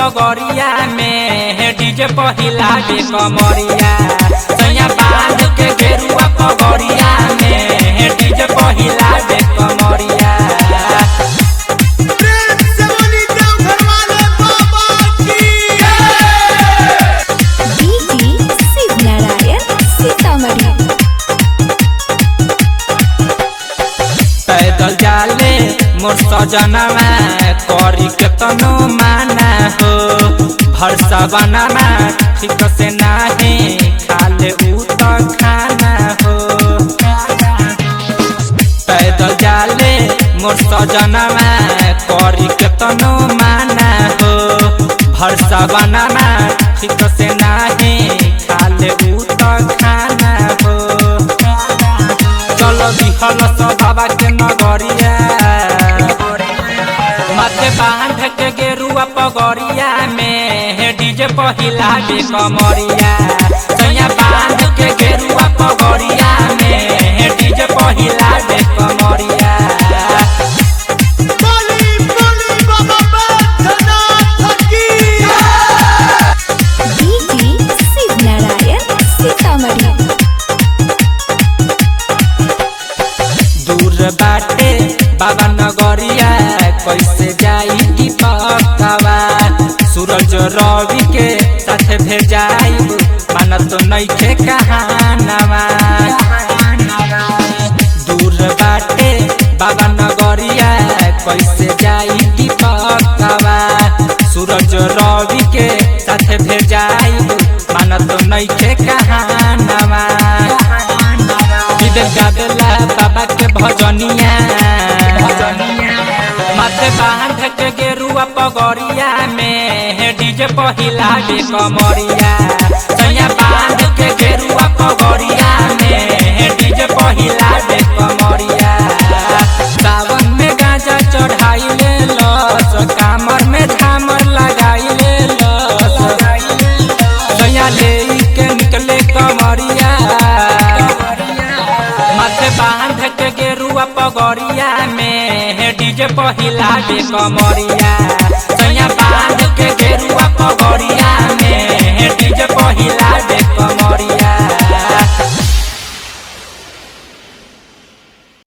पगड़िया में डीजे पहिला दे कमरिया सैया बांध के गेरुआ पगड़िया में डीजे पहिला दे कमरिया प्रेम से बोली देवघर वाले बाबा की डीजे शिवनारायण सीतामढ़ी पैदल जाले मोर सजनमा करी के तनो माना हो भरसा बनाना ठीक से नाही खाले उ त खाना हो पैदल जाले मोर सजनमा करी के तनो माना हो भरसा बनाना ठीक से नाही खाले उ त खाना हो चलो दिहल सब बाबा के नगरिया माथे बांध के गेरुआ पगड़िया में डीजे पहिला दे कमरिया सैया बांध के गेरुआ पगड़िया में डीजे पहिला दे कमरिया बोली बोली बाबा बैद्यनाथ की डीजे शिवनारायण सीतामढ़ी दूर बाटे बाबा नगरिया कैसे जाई की पकावा सूरज रवि के साथ भेजाई मानत नइखे कहानवा दूर बाटे बाबा नगरिया कैसे जाई की पकावा सूरज रवि के साथ भेजाई मानत नइखे कहानवा विदेश गावेला बाबा के भजनिया माथे बांध के गेरुआ पगड़िया में डीजे पहिला दे कमरिया सैया बांध के गेरुआ पगड़िया में डीजे पहिला दे कमरिया सावन में गांजा चढ़ाई ले लस कामर में झामर लगाई ले लस सैया ले के निकले कमरिया माथे बांध के गेरुआ पगड़िया में डीजे पहिला दे कमरिया सैया बांध के गेरुआ